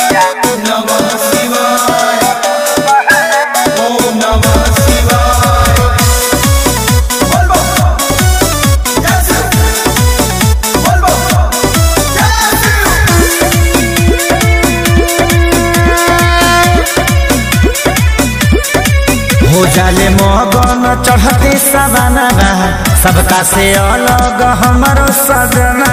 नमः शिवाय ओम नमः शिवाय बोल बम जय शिव बोल बम जय शिव हो जाले मगन चढ़ते सवाना सबका से अलग हमारो सजना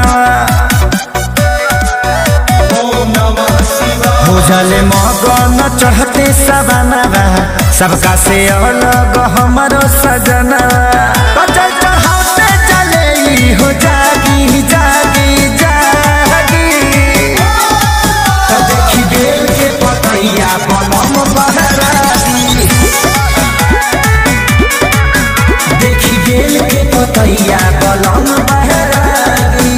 ओम नमः शिवाय हो जाले मगन चढ़ते सवाना सबका से अलग हमारो सजना तो चल चढ़ाते चले ई हो जागी जागी जागी तो देखी बेल के पतैया बनम बहरागी देखी बेल के पतैया बलम बहरागी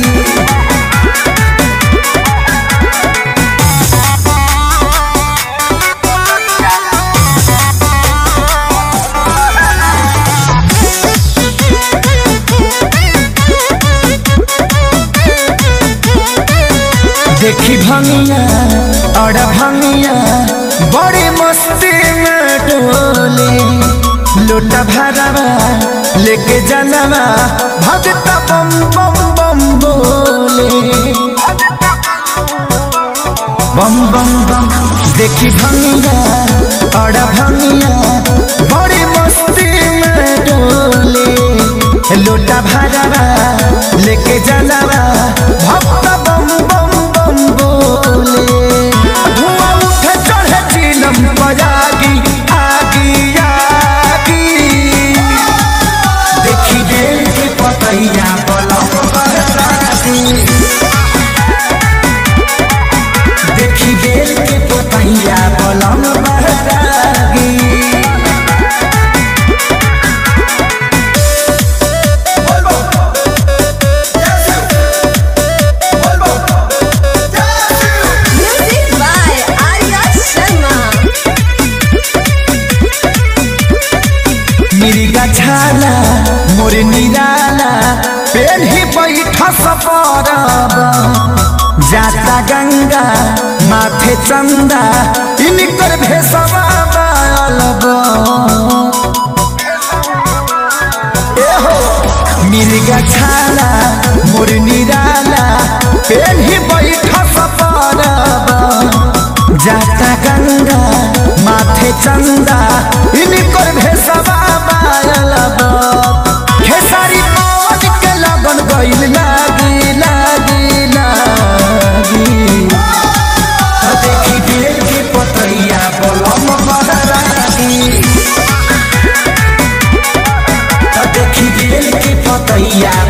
देखी भंगिया और भंगिया बड़ी मस्ती में डोले लोटा भरवा लेके जनवा भगता बम बम बम बोले बम बम बम देखी भंगिया और भंगिया बड़ी मस्ती में डोले लोटा भरवा लेके जनवा भक्त बम बम बम बोले धुआं उठे चढ़े चिलम बजागी आगी आगी देखी बेल के पतैया बलम बरसाती देखी बेल के पतैया बलम बरसागी बोल बम जय शिव बोल बम जय Shiv Music by Arya Sharma. मिर्गा छाला मोर निराला पेड़ ही बैठ सपरब जाता गंगा माथे चंदा इनकर भेसवा बालब एहो मिर्गा छाला मोर निराला पेड़ ही बैठ सपरब जाता गंगा माथे चंदा इनकर भेसवा बालब खेसारी पवन के लगन गइल लागी लागी लागी तो देखी बेल के पतैया बलम बहरागी तो देखी बेल के पतैया